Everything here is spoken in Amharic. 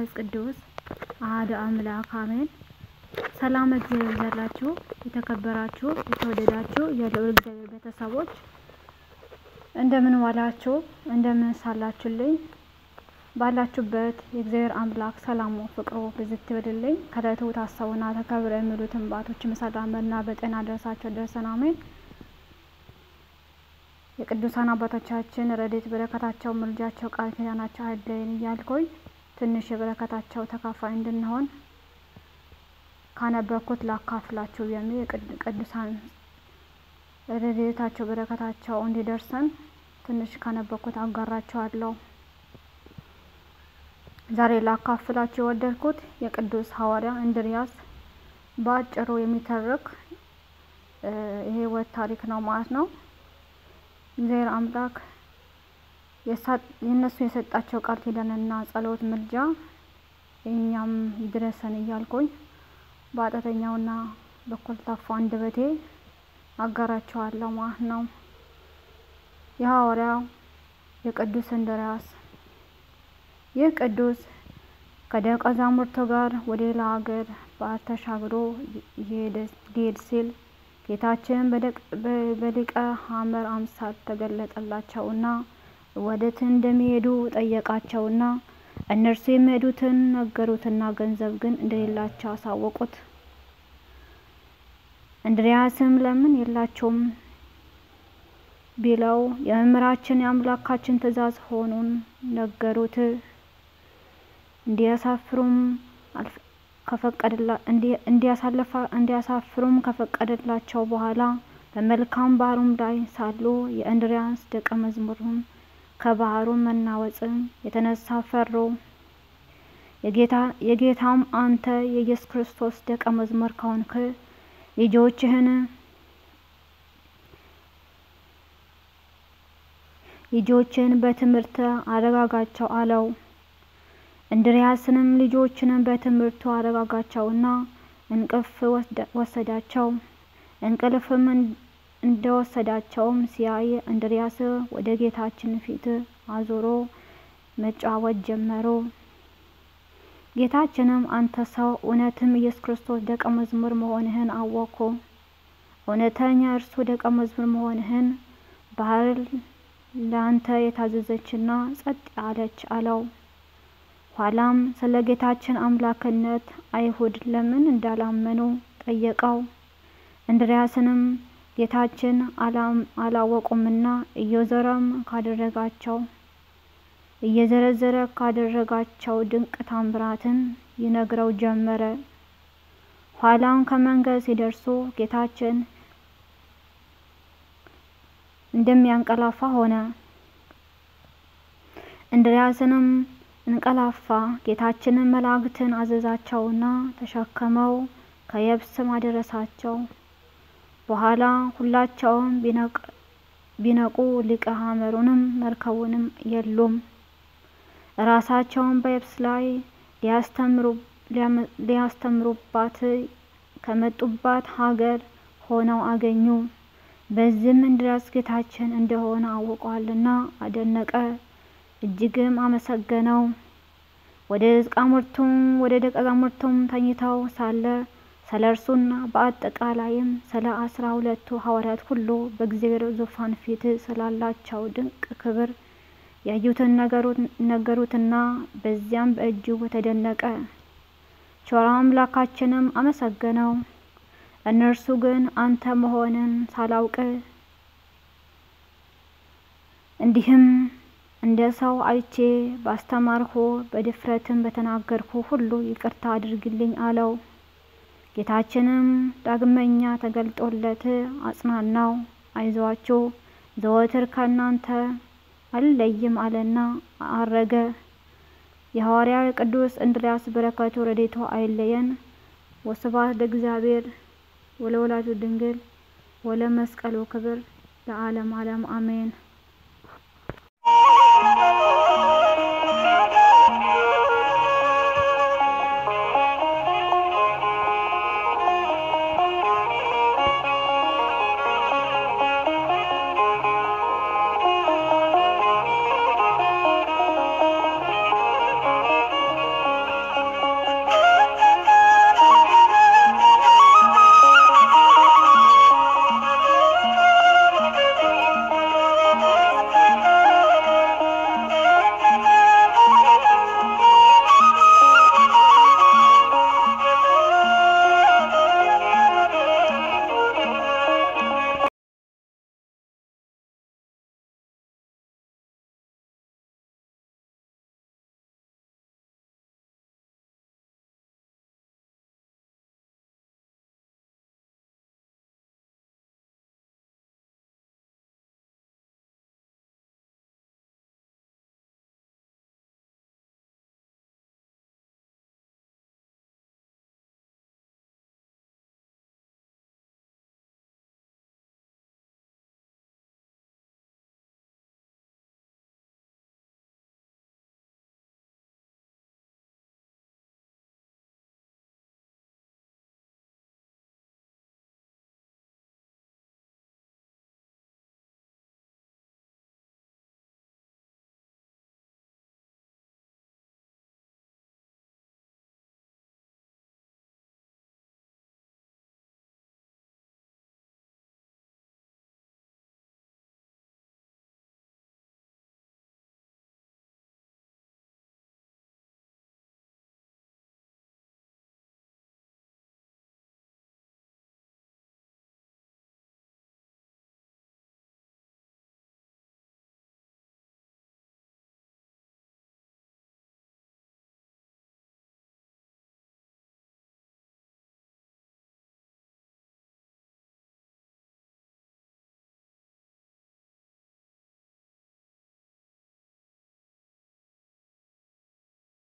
መንፈስ ቅዱስ አሐዱ አምላክ አሜን። ሰላም እግዚአብሔር ይብዛላችሁ። የተከበራችሁ የተወደዳችሁ የልዑል እግዚአብሔር ቤተሰቦች እንደምን ዋላችሁ? እንደምን ሳላችሁልኝ? ባላችሁበት የእግዚአብሔር አምላክ ሰላሙ ፍቅሩ ብዝት ይበልልኝ። ከዕለቱ ታሰቡና ተከብረው የሚሉትን ባቶችም ሰላምና በጤና ደረሳቸው ደርሰን አሜን። የቅዱሳን አባቶቻችን ረድኤት በረከታቸው ምልጃቸው ቃል ኪዳናቸው አይለየን እያልኩኝ ትንሽ የበረከታቸው ተካፋይ እንድንሆን ካነበብኩት ላካፍላችሁ የሚል ቅዱሳን ረድኤታቸው በረከታቸው እንዲደርሰን ትንሽ ካነበብኩት አጋራችኋለሁ። ዛሬ ላካፍላችሁ የወደድኩት የቅዱስ ሐዋርያ እንድርያስ በአጭሩ የሚተርክ የሕይወት ታሪክ ነው ማለት ነው። እግዚአብሔር አምላክ የእነሱ የሰጣቸው ቃል ኪዳንና ጸሎት ምልጃ እኛም ይድረሰን እያልኩኝ በአጠተኛውና በኮልታፋ አንደበቴ አጋራቸዋለሁ ማለት ነው። የሐዋርያው የቅዱስ እንድርያስ ይህ ቅዱስ ከደቀ መዛሙርቱ ጋር ወደ ሌላ ሀገር ባህር ተሻግሮ ሊሄድ ሲል ጌታችን በሊቀ ሐመር አምሳል ተገለጠላቸውና ወዴት እንደሚሄዱ ጠየቃቸውና እነርሱ የሚሄዱትን ነገሩትና ገንዘብ ግን እንደሌላቸው አሳወቁት። እንድርያስም ለምን የላቸውም ቢለው የመምህራችን የአምላካችን ትእዛዝ ሆኑን ነገሩት። እንዲያሳፍሩም እንዲያሳፍሩም ከፈቀደላቸው በኋላ በመልካም ባህሩም ላይ ሳሉ የእንድርያስ ደቀ መዝሙሩን ከባህሩ መናወጽም የተነሳ ፈሩ። የጌታም አንተ የኢየሱስ ክርስቶስ ደቀ መዝሙር ከሆንክ ልጆችህን ልጆችን በትምህርት አረጋጋቸው አለው። እንድርያስንም ልጆችንም በትምህርቱ አረጋጋቸውና እንቅልፍ ወሰዳቸው። እንቅልፍም እንደወሰዳቸውም ሲያይ እንድርያስ ወደ ጌታችን ፊት አዙሮ መጫወት ጀመሩ። ጌታችንም አንተ ሰው እውነትም ኢየሱስ ክርስቶስ ደቀ መዝሙር መሆንህን አወቅኩ። እውነተኛ እርሱ ደቀ መዝሙር መሆንህን ባህር ለአንተ የታዘዘችና ጸጥ አለች አለው። ኋላም ስለ ጌታችን አምላክነት አይሁድ ለምን እንዳላመኑ ጠየቀው። እንድርያስንም ጌታችን አላወቁምና እየዞረም ካደረጋቸው እየዘረዘረ ካደረጋቸው ድንቅ ታምራትን ይነግረው ጀመረ። ኋላም ከመንገድ ሲደርሱ ጌታችን እንደሚያንቀላፋ ሆነ። እንድርያስንም እንቀላፋ። ጌታችንን መላእክትን አዘዛቸውና ተሸክመው ከየብስም አደረሳቸው። በኋላ ሁላቸውም ቢነቁ ሊቀ ሐመሩንም መርከቡንም የሉም። ራሳቸውን በየብስ ላይ ሊያስተምሩባት ከመጡባት ሀገር ሆነው አገኙ። በዚህም እንድርያስ ጌታችን እንደሆነ አውቋልና አደነቀ፣ እጅግም አመሰገነው። ወደ ደቀ መዛሙርቱም ተኝተው ሳለ ስለ እርሱና በአጠቃላይም ስለ አስራ ሁለቱ ሐዋርያት ሁሉ በእግዚአብሔር ዙፋን ፊት ስላላቸው ድንቅ ክብር ያዩትን ነገሩትና በዚያም በእጅጉ ተደነቀ። ቸር አምላካችንም አመሰገነው። እነርሱ ግን አንተ መሆንን ሳላውቅ እንዲህም እንደ ሰው አይቼ ባስተማርሁ በድፍረትም በተናገርኩ ሁሉ ይቅርታ አድርግልኝ አለው። ጌታችንም ዳግመኛ ተገልጦለት አጽናናው። አይዟችሁ ዘወትር ከእናንተ አልለይም አለና አረገ። የሐዋርያው የቅዱስ እንድርያስ በረከቱ ረድኤቱ አይለየን። ወስብሐት ለእግዚአብሔር ወለወላዲቱ ድንግል ወለመስቀሉ ክብር ለዓለም ዓለም አሜን።